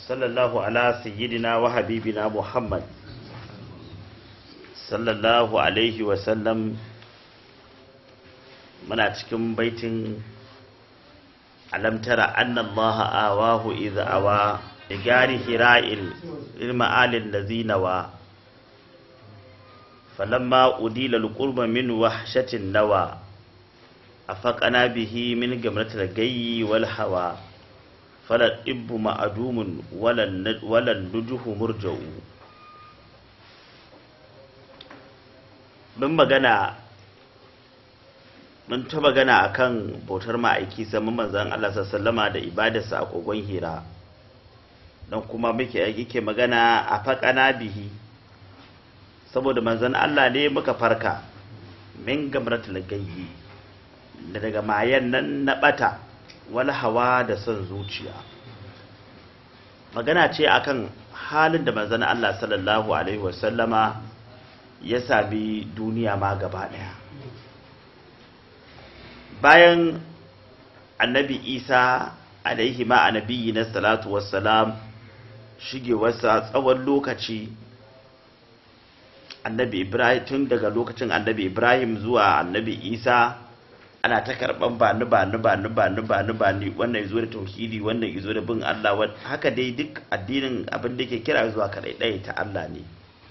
صلى الله على سيدنا وحبيبنا محمد صلى الله عليه وسلم muna cikin baitin alam tara anna allaha awahu idza awa igari hira'il ilma'alin lazina wa falamma udila alqurba min wahshatin nawa afaqana bihi min gamratil gayyi wal hawa fala ibbu ma'adumun walan walan nujuhu murja'u mun magana mun ta magana akan bautar ma'aiki sama manzon Allah sallama da ibadarsa a kogon hira don kuma muke yake magana a faƙana bihi saboda manzon Allah ne muka farka min gamratul gayyi da daga mayan nan na bata wal hawa da son zuciya magana ce akan halin da manzon Allah sallallahu alaihi wasallama ya sami duniya ma gaba daya bayan annabi isa alaihi ma annabi na salatu wassalam shigewarsa tsawon lokaci annabi ibrahim tun daga lokacin annabi ibrahim zuwa annabi isa ana ta karban ba ni ba ni ba ni ba ni ba ni ba ni wannan yazo da tauhidi wannan yazo da bin Allah haka dai duk addinin abin da ke kira zuwa kadai ɗaya ta Allah ne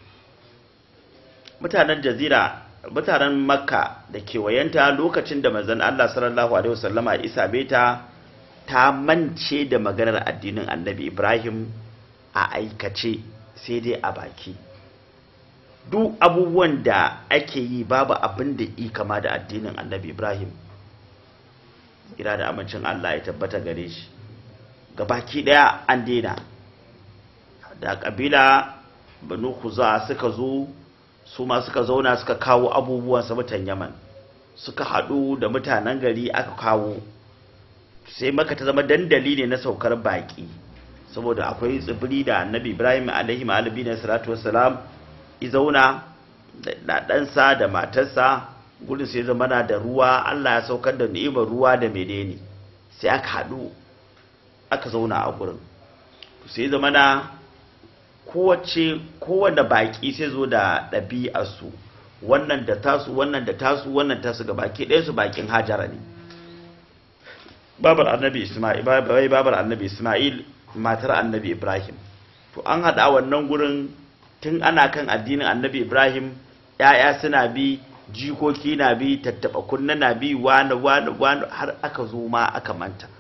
mutanen jazira mutanen makka da kewayenta lokacin da manzon Allah sallallahu alaihi wasallama isa beta ta mance da maganar addinin annabi ibrahim a aikace sai dai a baki duk abubuwan da ake yi babu abin da yi kama da addinin annabi ibrahim ira da amincin allah ya tabbata gare shi ga baki daya an daina da kabila banu kuza suka zo su ma suka zauna suka kawo abubuwan sa mutan yaman suka haɗu da mutanen gari aka kawo sai maka ta zama dandali ne na saukar baƙi saboda akwai tsibiri da annabi ibrahim alaihi ma'alabi na salatu wassalam izauna da ɗansa da matarsa gudun sai zama na da ruwa allah ya saukar da ni'imar ruwa da menene sai aka haɗu aka zauna a gurin sai zama na kowace kowane baƙi sai zo da ɗabi'arsu wannan da tasu wannan da tasu wannan tasu ga baki ɗaya su bakin hajara ne babar annabi isma'il babar annabi isma'il matar annabi ibrahim to an haɗa wannan gurin tun ana kan addinin annabi ibrahim ‘ya'ya suna bi jikoki na bi tattaɓa kunna na bi wani wani wani har aka zo ma aka manta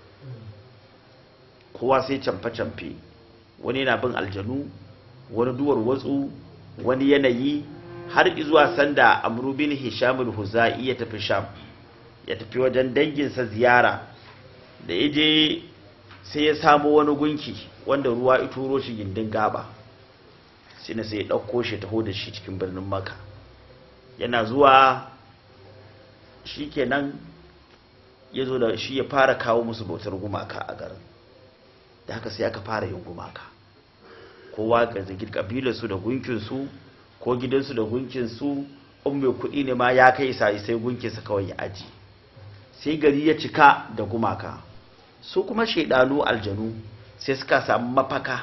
kowa sai camfe-camfe wani na bin aljanu wani duwar watsu wani yanayi har zuwa sanda amru bin hishamul huzai ya tafi sham ya tafi wajen danginsa ziyara da ya je sai ya samu wani gunki wanda ruwa ya turo shi gindin gaba sai na sai ya ɗauko shi taho da shi cikin birnin maka yana zuwa shi kenan ya zo da shi ya fara kawo musu bautar gumaka a garin da haka sai aka fara yin gumaka kowa ga zagir kabilarsu da gunkinsu ko gidansu da gunkinsu in mai kuɗi ne ma ya kai sai sai gunkinsa kawai ya aji sai gari ya cika da gumaka su kuma shaidanu aljanu sai suka samu mafaka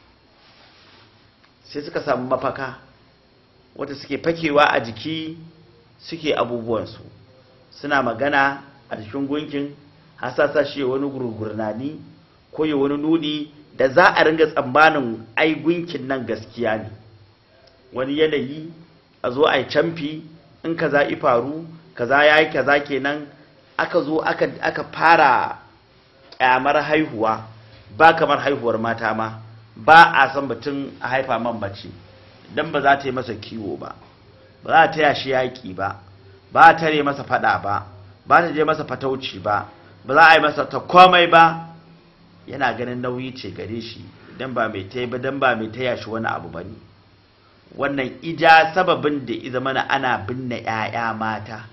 sai suka samu mafaka wata suke fakewa a jiki suke abubuwansu suna magana a jikin gunkin hasasa shi wani gurgurnani ko ya wani nuni da za a ringa tsammanin ai gunkin nan gaskiya ne wani yanayi a zo a yi camfi in kaza i faru kaza ya yi kaza kenan aka zo aka fara kyamar haihuwa ba kamar haihuwar mata ma ba a san mutum a haifa man mace don ba za ta yi masa kiwo ba ba za ta yashi yaƙi ba ba ta tare masa fada ba ba ta je masa fatauci ba ba za a yi masa ta komai ba yana ganin nauyi ce gare shi dan ba mai taya ba dan ba mai taya shi wani abu bane wannan ija sababin da iza mana ana binne 'ya'ya mata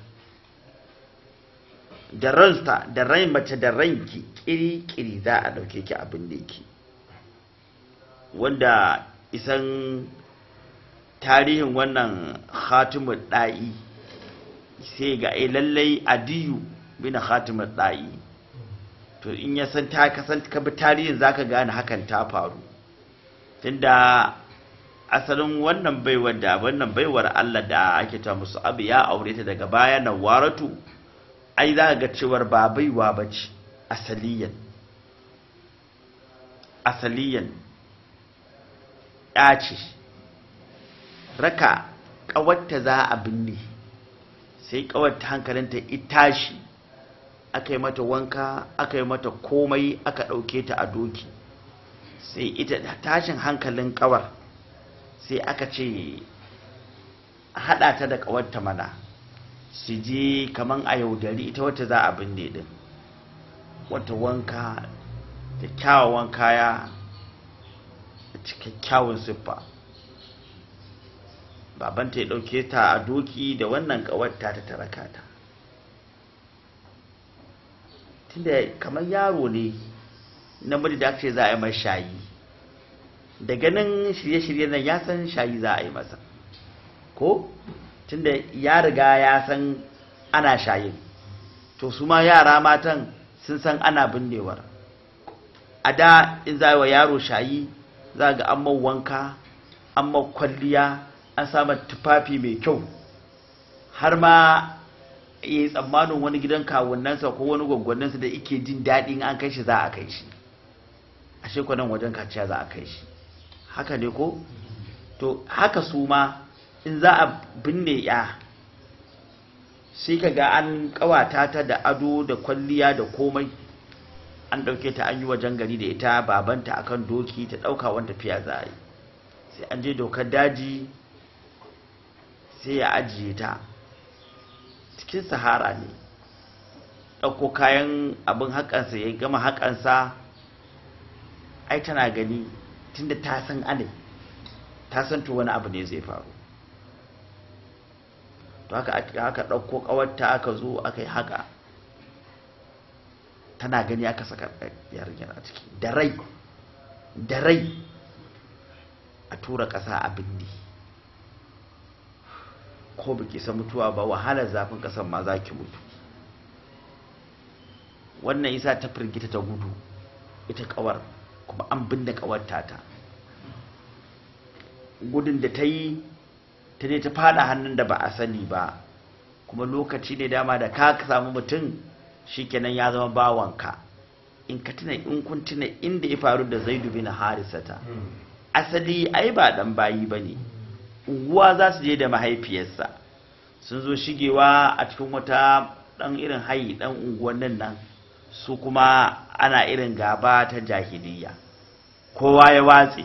da ransa da rai mace da ranki kiri-kiri za a dauke ki abin da yake wanda isan tarihin wannan khatimun da'i sai ga ai lallai adiyu bin khatimun da'i to in ya san ta kasan ka bi tarihin zaka gane hakan ta faru tunda asalin wannan baiwar da wannan baiwar Allah da ake ta musu abu ya aure ta daga baya na waratu ai za ga cewar ba baiwa bace asaliyan asaliyan ya ce raka ƙawarta za a binne sai ƙawarta hankalinta ita shi aka yi mata wanka aka yi mata komai aka ɗauke ta a doki sai ita tashin hankalin ƙawar sai aka ce haɗa ta da ƙawarta mana su je kaman a yaudari ita wata za a binne din wata wanka da kyawawan kaya da cikakkyawan siffa babanta ya ɗauke ta a doki da wannan ƙawarta ta taraka ta tunda kamar yaro ne namiji da aka ce za a yi mai shayi da ganin shirye-shirye nan ya san shayi za a yi masa ko tunda ya riga ya san ana shayin to su ma yara matan sun san ana binnewar a da in za wa yaro shayi za ga an wanka an kwalliya an samu tufafi mai kyau har ma ya yi tsammanin wani gidan kawunansa ko wani gwaggwaninsa da ike jin daɗin an kai shi za a kai shi a shekwanan wajen kaciya za a kai shi haka ne ko to haka su ma in za a binne ya sai ka ga an kawata ta da ado da kwalliya da komai an ɗauke ta an yi wajen gari da ita babanta akan doki ta ɗauka wanda tafiya za a yi sai an je dokar daji sai ya ajiye ta cikin sahara ne ɗauko kayan abin haƙansa ya gama haƙansa ai tana gani tunda ta san ane ta san to wani abu ne zai faru to haka aka ɗauko ƙawarta aka zo aka yi haka tana gani aka saka yarinyar a ciki da rai da rai a tura ƙasa a bindi ko baki san mutuwa ba wahalar zafin ƙasar ma za ki mutu wannan isa ta firgita ta gudu ita ƙawar kuma an binne ƙawarta ta gudun da ta yi ta ne ta fada hannun da ba a sani ba kuma lokaci ne dama da ka samu mutum shikenan ya zama bawanka in ka tuna in kun tuna inda ya faru da zaidu bin harisata asali ai ba dan bayi bane unguwa za su je da mahaifiyarsa sun zo shigewa a cikin wata dan irin hayi dan unguwannin nan su kuma ana irin gaba ta jahiliya kowa ya watse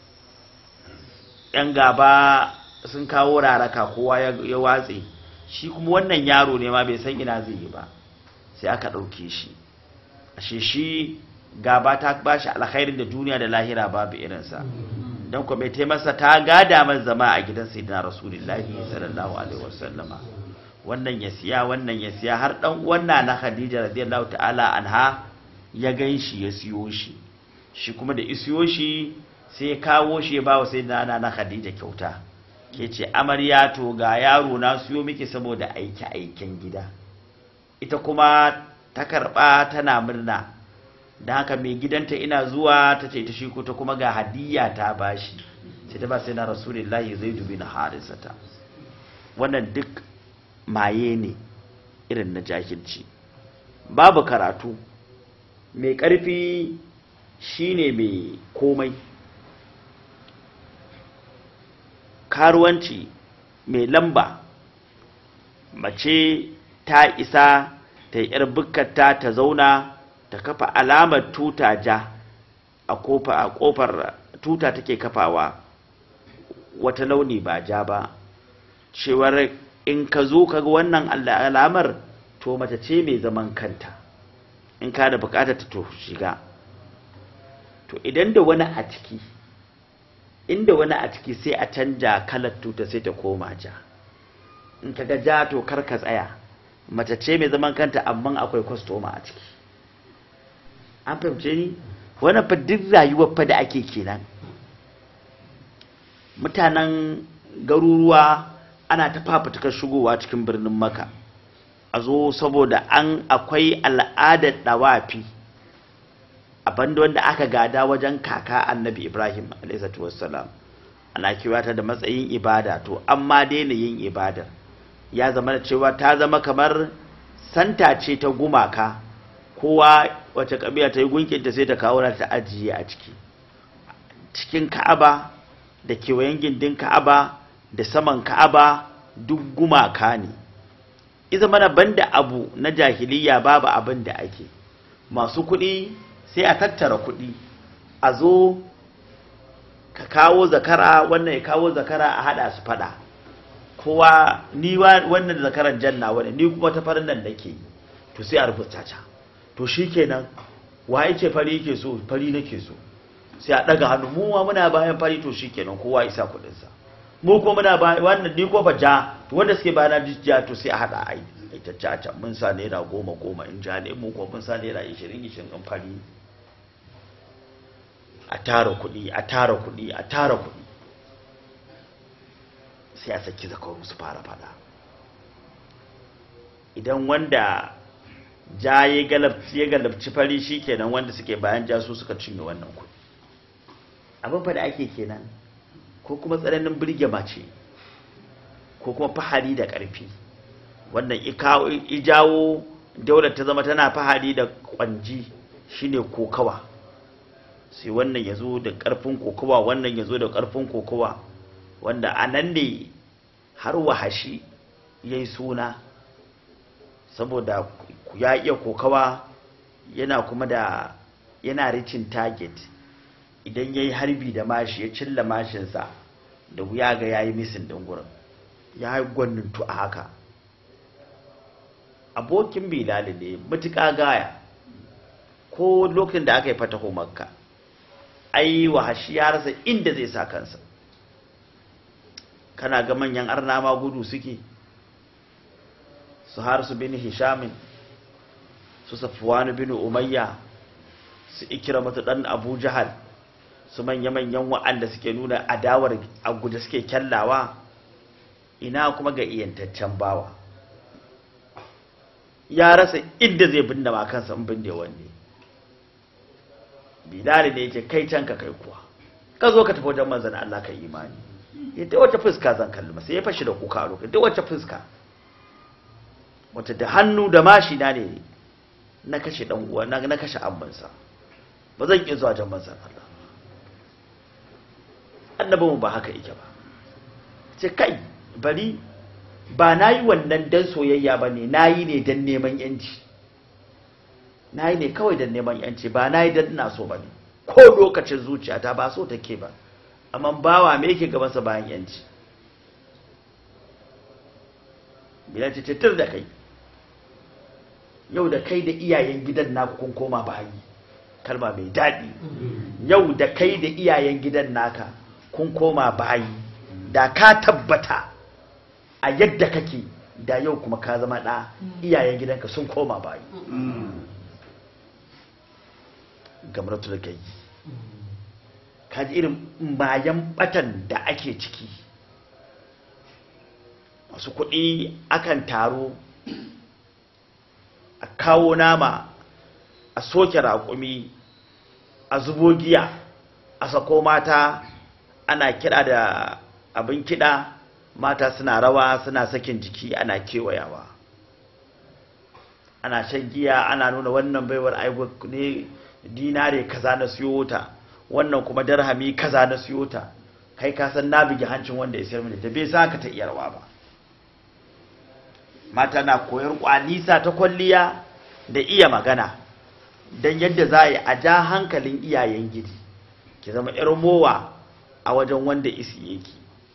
yan gaba sun kawo raraka kowa ya watse shi kuma wannan yaro ne ma bai san ina zai yi ba sai aka ɗauke shi ashe shi gaba ta ba shi alkhairin da duniya da lahira babu irinsa don kuma mai taimasa ta gada man zama a gidan sayyidina rasulullahi sallallahu alaihi wasallama wannan ya siya wannan ya siya har dan wannan na khadija radiyallahu ta'ala anha ya gan shi ya siyo shi shi kuma da isiyo shi sai ya kawo shi ya bawa sayyidina na khadija kyauta ke ce amarya to ga yaro na siyo miki saboda aiki aikin gida ita kuma ta karɓa tana murna da haka mai gidanta ina zuwa ta ce ta shiko ta kuma ga hadiyya ta bashi sai ta ba sai na rasulullahi zai dubi na harisata wannan duk maye ne irin na jahilci babu karatu mai ƙarfi shine mai komai karuwanci mai lamba mace ta isa ta yi bukkata ta zauna ta kafa alamar tuta ja a kofar tuta take kafawa wata launi ba ja ba cewar in ka zo ka ga wannan alamar to mace ce mai zaman kanta in ka da bukatar ta to shiga to idan da wani a ciki inda wani a ciki sai a canja kalar tuta sai ta koma ja in ka ga ja to kar ka tsaya mace ce mai zaman kanta amma akwai kwastoma a ciki an fahimce ni wani fa duk rayuwar fa da ake kenan mutanen garuruwa ana ta fafutukar shigowa cikin birnin maka a zo saboda an akwai al'adar dawafi abinda wanda aka gada wajen kaka annabi ibrahim alaihissalatu wassalam ana kiwata da matsayin ibada to amma daina yin ibadar ya zama da cewa ta zama kamar santa ce ta gumaka kowa wace kabila ta yi gunkinta sai ta kawo ta ajiye a ciki cikin ka'aba da kewayen gindin ka'aba da saman ka'aba duk gumaka ne iza mana banda abu na jahiliya babu abin da ake masu kuɗi sai a tattara kuɗi a zo ka kawo zakara wannan ya kawo zakara a haɗa su faɗa kowa ni wannan zakaran janna wani ni kuma ta farin nan nake to sai a rubuta ta to shikenan wa yake fari yake so fari nake so sai a daga hannu mu ma muna bayan fari to shikenan kowa isa kudin sa mu ko muna bayan wannan ni ko fa ja to wanda suke bayana ja to sai a hada ai ita caca mun sa naira goma goma in ja ne mu ko mun sa naira 20 20 in fari a tara kuɗi a tara kuɗi a tara kuɗi sai a saki zakaru su fara fada idan wanda ja ya galabci ya galabci fari shikenan wanda suke bayan ja su suka cinye wannan kuɗi abin fa da ake kenan ko kuma tsananin birge mace ko kuma fahari da ƙarfi wannan ijawo daular ta zama tana fahari da kwanji shine kokawa sai wannan ya zo da ƙarfin kokawa wannan ya zo da ƙarfin kokawa wanda a nan ne har wahashi ya yi suna saboda ya iya kokawa yana kuma da yana ricin target idan ya yi harbi da mashi ya cilla mashinsa da wuya ga ya yi misin ɗin gurin ya yi gwanintu a haka abokin bilali ne matuƙa gaya ko lokacin da aka yi fataho makka ai wahashi ya rasa inda zai sa kansa kana ga manyan arna ma gudu suke su har su bin hishamin su safwanu bin umayya su ikira mata dan abu jahal su manya-manyan wa'anda suke nuna adawar a guje suke kyallawa ina kuma ga iyantaccen bawa ya rasa inda zai binne ma kansa in binne wanne bilali ne yake kai can ka kai kuwa ka zo ka tafi wajen manzan Allah ka imani yadda wata fuska zan kalli masa ya fashi da kuka a lokacin da wata fuska wata da hannu da mashi na ne na kashe dan uwa na na kashe ambansa ba zan iya zuwa jan manzan Allah annabinmu ba haka yake ba ce kai bari ba na yi wannan dan soyayya ba ne na yi ne dan neman yanci na yi ne kawai dan neman yanci ba na yi dan ina so ba ne ko lokacin zuciyata ba so take ba amma bawa me yake gabansa bayan yanci bilal ce tur da kai yau da kai da iyayen gidan naku kun koma bayi kalma mai daɗi yau da kai da iyayen gidan naka kun koma bayi da ka tabbata a yadda kake da yau kuma ka zama ɗa iyayen gidanka sun koma bayi gamratul gai kaji irin mayan batan da ake ciki masu kuɗi akan taro a kawo nama a soke raƙumi a zubo giya a sako mata ana kiɗa da abin kiɗa mata suna rawa suna sakin jiki ana kewayawa ana shan giya ana nuna wannan baiwar aibu ne dinare kaza na siyo ta wannan kuma darhami kaza na siyo ta kai ka san na bige hancin wanda ya sayar mini ta bai sa ka ta iya rawa ba mata na koyar kwanisa ta kwalliya da iya magana don yadda za a yi a ja hankalin iyayen gidi ki zama yar mowa a wajen wanda isi yake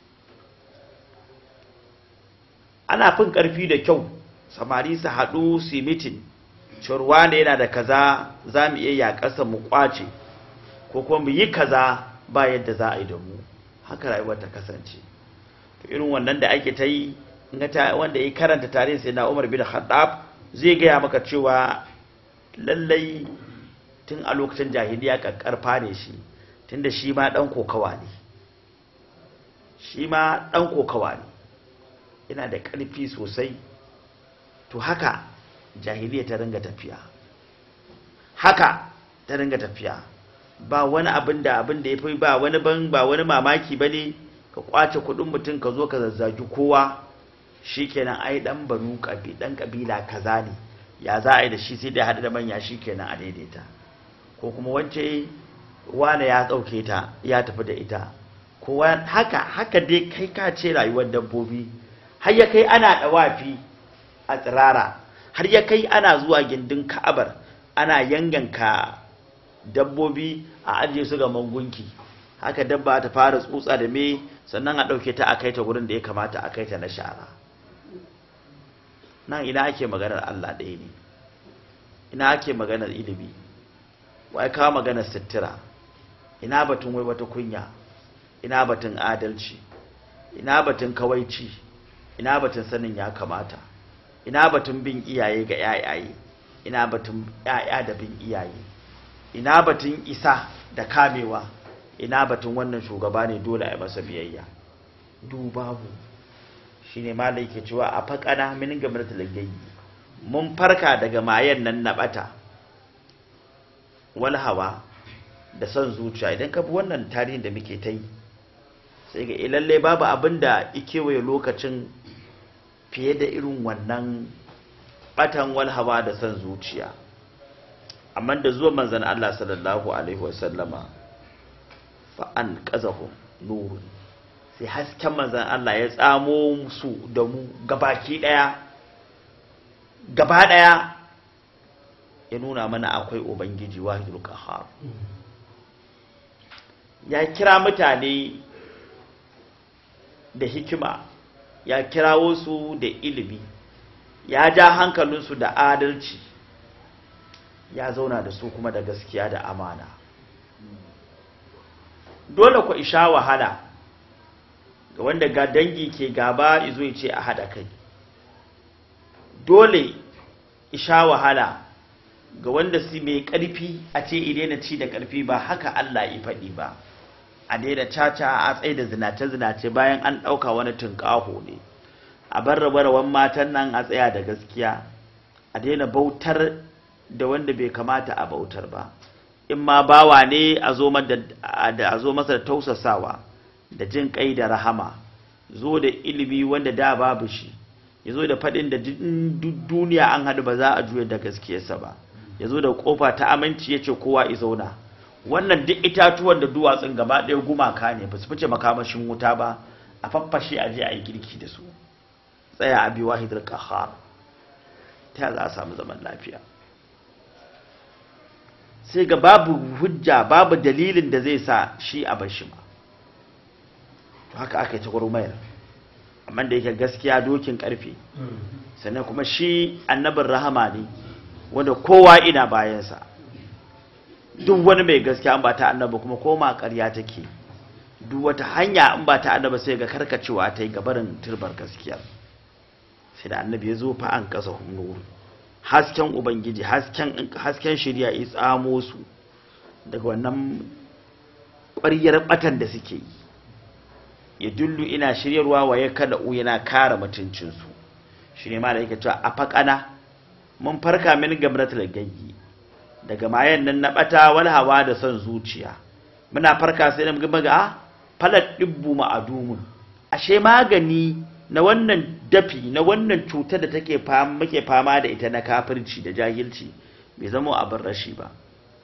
ana fin karfi da kyau samari su haɗu su mitin curwa ne yana da kaza za mu iya yaƙasa mu ƙwace ko kuma mu yi kaza ba yadda za a yi da mu haka rayuwar ta kasance to irin wannan da ake ta yi wanda ya karanta tarihin sai na umar bin khattab zai gaya maka cewa lallai tun a lokacin jahiliya kakkarfa ne shi tunda shi ma dan kokawa ne shi ma dan kokawa ne yana da ƙarfi sosai to haka jahiliya ta ringa tafiya haka ta ringa tafiya ba wani abin da abin da ya fi ba wani ban ba wani mamaki ba ne ka kwace kudin mutum ka zo ka zazzagi kowa shikenan ai dan banu kabi dan kabila kaza ne ya za a yi da shi sai dai hadu da manya shikenan a daidaita ko kuma wance wane ya dauke ta ya tafi da ita kowa haka haka dai kai ka ce rayuwar dabbobi har ya kai ana dawafi a tsirara har ya kai ana zuwa gindin ka'abar ana yanganka dabbobi a ajiye su ga mangunki haka dabba ta fara tsutsa da me sannan a ɗauke ta a kai ta wurin da ya kamata a kai ta na shara nan ina ake maganar Allah ɗaya ne ina ake maganar ilimi wai kawo maganar sitira ina batun wai wata kunya ina batun adalci ina batun kawaici ina batun sanin ya kamata ina batun bin iyaye ga yayaye ina batun yaya da bin iyaye ina batun isa da kamewa ina batun wannan shugaba ne dole a masa biyayya du babu shine malai ke cewa a fakana min gamar talagayi mun farka daga mayan nan na bata wal hawa da son zuciya idan ka bi wannan tarihin da muke ta yi sai ga lalle babu abin da ikewaye lokacin fiye da irin wannan batan wal hawa da son zuciya amma da zuwa manzan Allah sallallahu alaihi wasallama fa an qazahu nurun sai hasken manzan Allah ya tsamo su da mu gabaki daya gaba daya ya nuna mana akwai ubangiji wahidul qahhar ya kira mutane da hikima ya kirawo su da ilimi ya ja hankalinsu da adalci ya zauna da su kuma da gaskiya da amana dole ku isha wahala ga wanda ga dangi ke gaba izo ya ce a haɗa kai dole isha wahala ga wanda su mai ƙarfi a ce idena ci da ƙarfi ba haka Allah ya faɗi ba a daina caca a tsaye da zinace-zinace bayan an ɗauka wani tunƙaho ne a bar rabe-raben matan nan a tsaya da gaskiya a daina bautar da wanda bai kamata a bautar ba in ma bawa ne a zo masa da tausasawa da jin kai da rahama zo da ilimi wanda da babu shi ya zo da faɗin da duniya an haɗu ba za a juya da gaskiyarsa ba ya zo da ƙofa ta aminci ya ce kowa i zauna wannan duk itatuwan da duwatsun gaba ɗaya gumaka ne ba su fice makamashin wuta ba a faffashe a je a yi girki da su tsaya a biyu wahidar kahar ta za a samu zaman lafiya sai ga babu hujja babu dalilin da zai sa shi a bashi ma to haka aka yi ta gurmayar amma da yake gaskiya dokin karfe sannan kuma shi annabin rahama ne wanda kowa ina bayansa duk wani mai gaskiya an ba ta annaba kuma koma ƙarya take duk wata hanya in ba ta annaba sai ga karkacewa ta yi gabarin turbar gaskiya sai da annabi ya zo fa an kasa nuru hasken ubangiji hasken hasken shirya ya tsamo su daga wannan ƙwaryar batan da suke yi ya dullu ina shiryarwa wa ya kada u yana kare mutuncinsu shi ne ma da yake cewa a faƙana mun farka min gamratul gayyi daga mayan nan na bata wal hawa da son zuciya muna farka sai mun ga ga falat dibbu ma'adumun ashe magani na wannan dafi na wannan cutar da take fama muke fama da ita na kafirci da jahilci bai zama abin rashi ba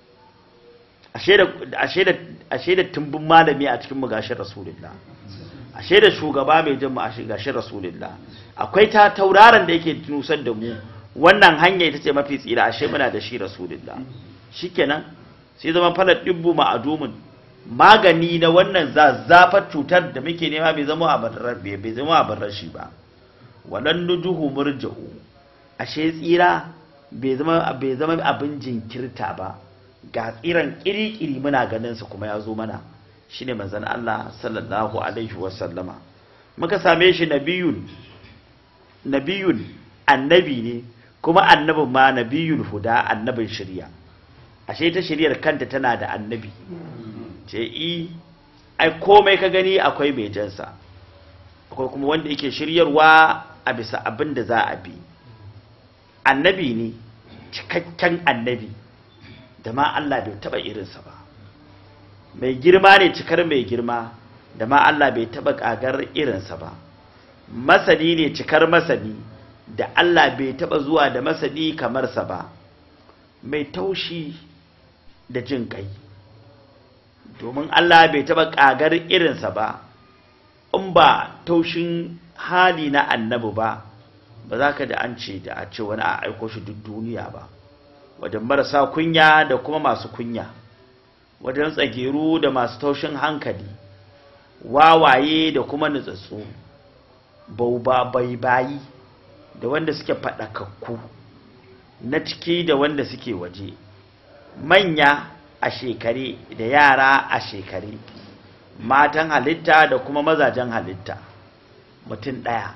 ashe da ashe da ashe da tumbun malami a cikin mugashin rasulullah ashe da shugaba mai jin mu ashe gashin rasulullah akwai ta tauraron da yake nusar da mu wannan hanya ita ce mafi tsira ashe muna da shi rasulullah shikenan sai zama falar dibbu ma'adumin magani na wannan zazzafar cutar da muke nema bai zama abin bai zama abin rashi ba walan nujuhu murja'u ashe tsira bai zama bai zama abin jinkirta ba ga tsiran kirikiri muna ganin su kuma ya zo mana shine manzon Allah sallallahu alaihi wasallama muka same shi nabiyun nabiyun annabi ne kuma annabin ma nabiyul huda annabin shari'a ashe ta shari'ar kanta tana da annabi ce i ai komai ka gani akwai mai jansa akwai kuma wanda yake shiryarwa a bisa abin da za a bi annabi ne cikakken annabi da ma Allah bai taba irinsa ba mai girma ne cikar mai girma da ma Allah bai taba kagar irinsa ba masani ne cikar masani da Allah bai taba zuwa da masani kamar sa ba mai taushi da jin kai domin Allah bai taba kagar irinsa ba in ba taushin hali na annabi ba ba za ka da an ce da a ce wani a aiko shi duk duniya ba wajen marasa kunya da kuma masu kunya wajen tsageru da masu taushin hankali wawaye da kuma nutsatsu bauba bai bayi da wanda suke faɗakakku na ciki da wanda suke waje manya a shekare da yara a shekare matan halitta da kuma mazajen halitta mutum ɗaya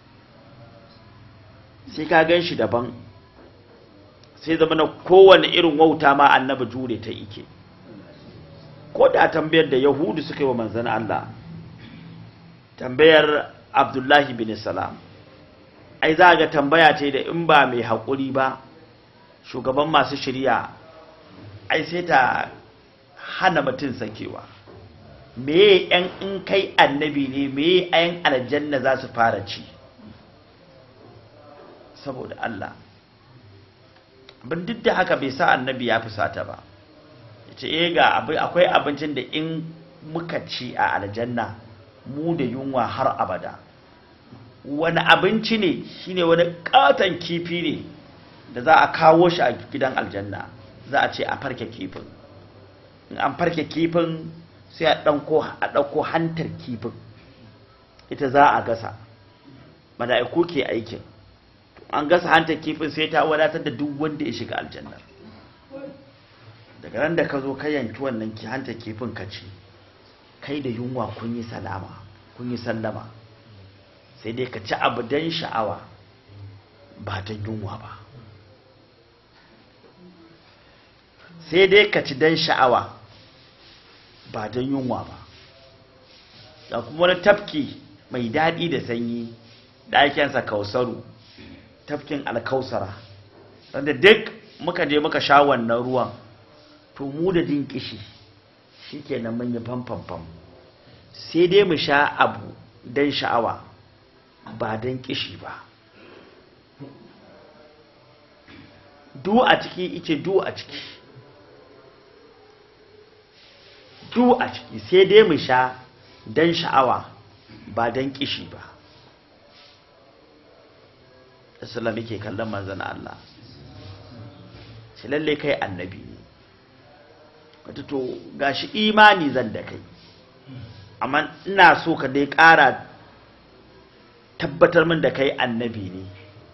sai ka gan shi daban sai zama na kowane irin wauta ma annabi jure ta ike ko da tambayar da yahudu suka yi wa manzan Allah tambayar abdullahi bin salam ai za ga tambaya ce da in ba mai haƙuri ba shugaban masu shirya ai sai ta hana mutum sakewa me yan in kai annabi ne me yan aljanna za su fara ci saboda Allah abin duk da haka bai sa annabi ya fusata ba yace eh ga akwai abincin da in muka ci a aljanna mu da yunwa har abada wani abinci ne shine wani katon kifi ne da za a kawo shi a gidan aljanna za a ce a farke kifin in an farke kifin sai a ɗauko hantar kifin ita za a gasa mala'iku ke aikin an gasa hantar kifin sai ta wadatar da duk wanda ya shiga aljannar daga ran da ka zo ka yanki wannan hantar kifin ka ci kai da yunwa kun yi salama kun yi sallama sai dai ka ci abu don sha'awa ba don yunwa ba sai dai ka ci don sha'awa ba don yunwa ba da kuma wani tafki mai daɗi da sanyi ɗakensa kausaru tafkin alkausara wanda duk muka je muka sha wannan ruwan to mu da jin kishi shi ke nan mun yi famfamfam sai dai mu sha abu don sha'awa ba don kishi ba du a ciki ice du a ciki du a ciki sai dai mu sha don sha'awa ba don kishi ba Islam yake kallon manzan Allah shi lalle kai annabi ne wata to gashi imani zan da kai amma ina so ka dai ƙara tabbatar min da kai annabi ne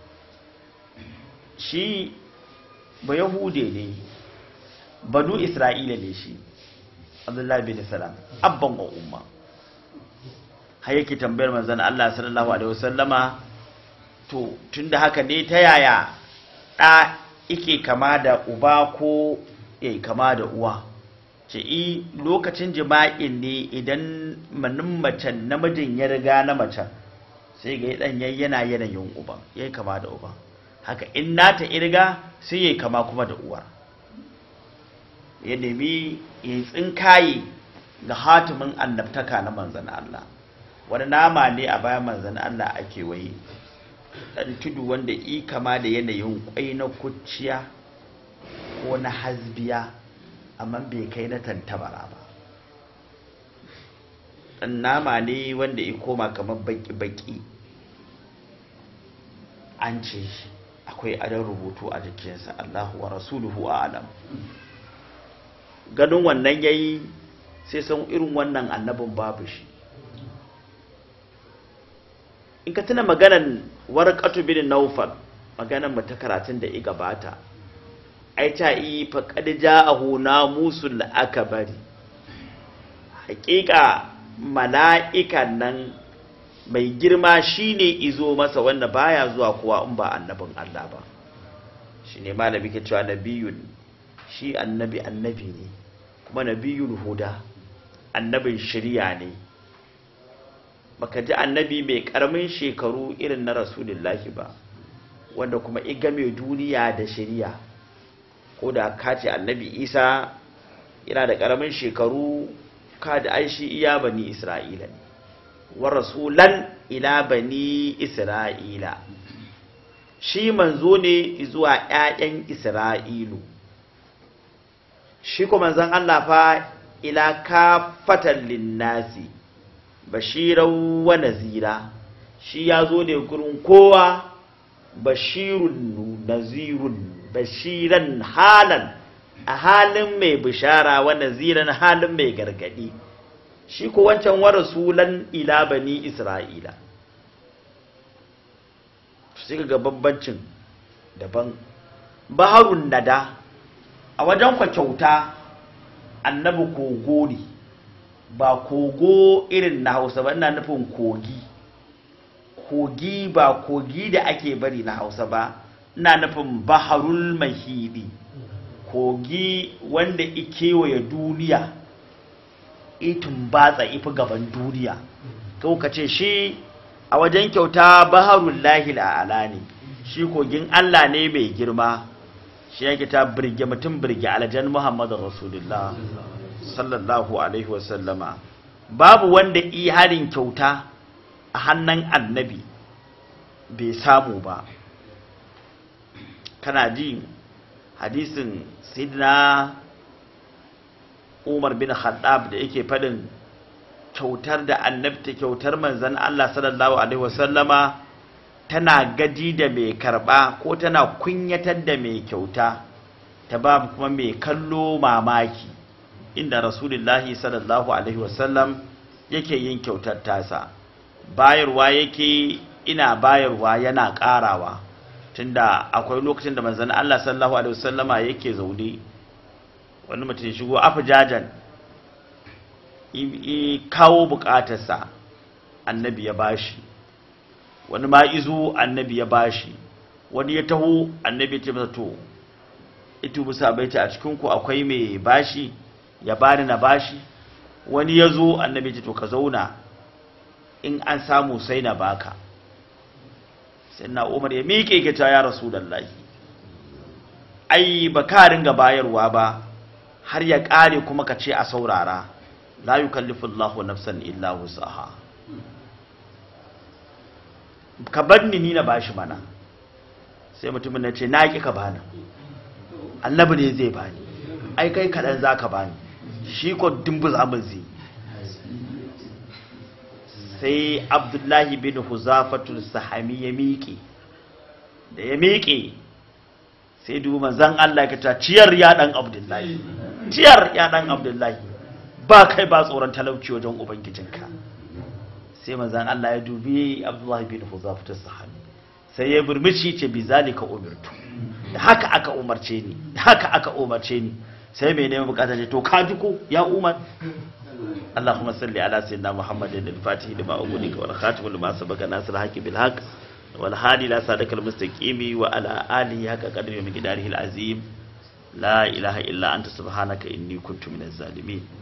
shi ba yahude ne banu isra'ila ne shi abdullahi bin salam abban wa umma har yake tambayar manzon Allah sallallahu alaihi wasallama to tunda haka ne ta yaya ɗa yake kama da uba ko yayi kama da uwa ce i lokacin jima'in ne idan manin macen namijin ya riga na macen sai ga dan yana yanayin uban yayi kama da uban haka in nata irga sai yayi kama kuma da uwar ya nemi ya tsinkaye ga hatimin annabtaka na manzan Allah wani nama ne a bayan manzan Allah ake waye dan tudu wanda i kama da yanayin kwai na kuciya ko na hasbiya amma bai kai na tantabara ba dan nama ne wanda ya koma kamar baki-baki an ce akwai adon rubutu a jikinsa Allahu wa rasuluhu a'lam ganin wannan yayi sai san irin wannan annabin babu shi in ka tuna maganan warqatu bin nawfal maganan mu ta karatun da i gabata ai ta yi faqad ja'ahu namusul akbari haƙiƙa mala'ikan nan mai girma shine izo masa wanda baya zuwa kowa in ba annabin Allah ba shine malami ke cewa nabiyun shi annabi annabi ne kuma nabiyul huda annabin shari'a ne baka ji annabi mai karamin shekaru irin na rasulullahi ba wanda kuma iga mai duniya da shari'a ko da ka ce annabi isa yana da ƙaramin shekaru ka da aishi iya bani isra'ila ne wa rasulan ila bani isra'ila shi manzo ne zuwa ƴaƴan isra'ilu shi kuma manzon Allah fa ila kafatan linnasi bashiran wa nazira shi ya zo ne gurin kowa bashirun nazirun bashiran halan a halin mai bishara wa naziran halin mai gargadi shi ko wancan wa rasulan ila bani isra'ila sai ga bambancin daban baharun nada a wajen kwa kyauta annabi kogo ne ba kogo irin na hausa ba ina nufin kogi kogi ba kogi da ake bari na hausa ba ina nufin baharul mahidi kogi wanda ikewaye duniya itin batsa ifi gaban duniya kau ka ce shi a wajen kyauta baharul lahil a'ala ne shi kogin allah ne mai girma shi yake ta birge mutum birge aljan muhammadu rasulullah sallallahu alaihi wasallama babu wanda i harin kyauta a hannun annabi bai samu ba kana ji hadisin sidna umar bin khattab da yake fadin kyautar da annabta kyautar manzan Allah sallallahu alaihi wasallama tana gaji da mai karba ko tana kunyatar da mai kyauta ta ba kuma mai kallo mamaki inda rasulullahi sallallahu alaihi wasallam yake yin kyautar tasa bayarwa yake ina bayarwa yana karawa tunda akwai lokacin da manzon Allah sallallahu alaihi wasallama yake zaune wani mutum ya shigo afijajan i kawo bukatarsa annabi ya bashi wani ma izo annabi ya bashi wani ya taho annabi ya ce masa to itu musa baita a cikin ku akwai mai bashi ya bani na bashi wani ya zo annabi ya ce to ka zauna in an samu sai na baka sai na umar ya miƙe ke ta ya rasulallahi ai ba ka ringa bayarwa ba har ya ƙare kuma ka ce a saurara la yukallifu Allahu nafsan illa wusaha ka bar ni ni na bashi mana sai mutumin ya ce na ki ka bani annabi ne zai bani ai kai kaɗan za ka bani shi ko dumbuza min zai sai abdullahi bin huzafatul sahami ya miƙe da ya miƙe sai dubu manzan Allah ka ta ciyar ya ɗan abdullahi ciyar ya ɗan abdullahi ba kai ba tsoron talauci wajen ubangijinka sai manzan Allah ya dubi abdullahi bin huzafatul sahami sai ya burmici ce bi zalika umirtu da haka aka umarce ni da haka aka umarce ni sai mai neman bukata ce to ka ji ko ya umar اللهم صل على سيدنا محمد الفاتح لما أغلق والخاتم لما سبق ناصر الحق بالحق والهادي لا صادق المستقيم وعلى آله حق قدر ومقداره العظيم لا إله إلا أنت سبحانك إني كنت من الظالمين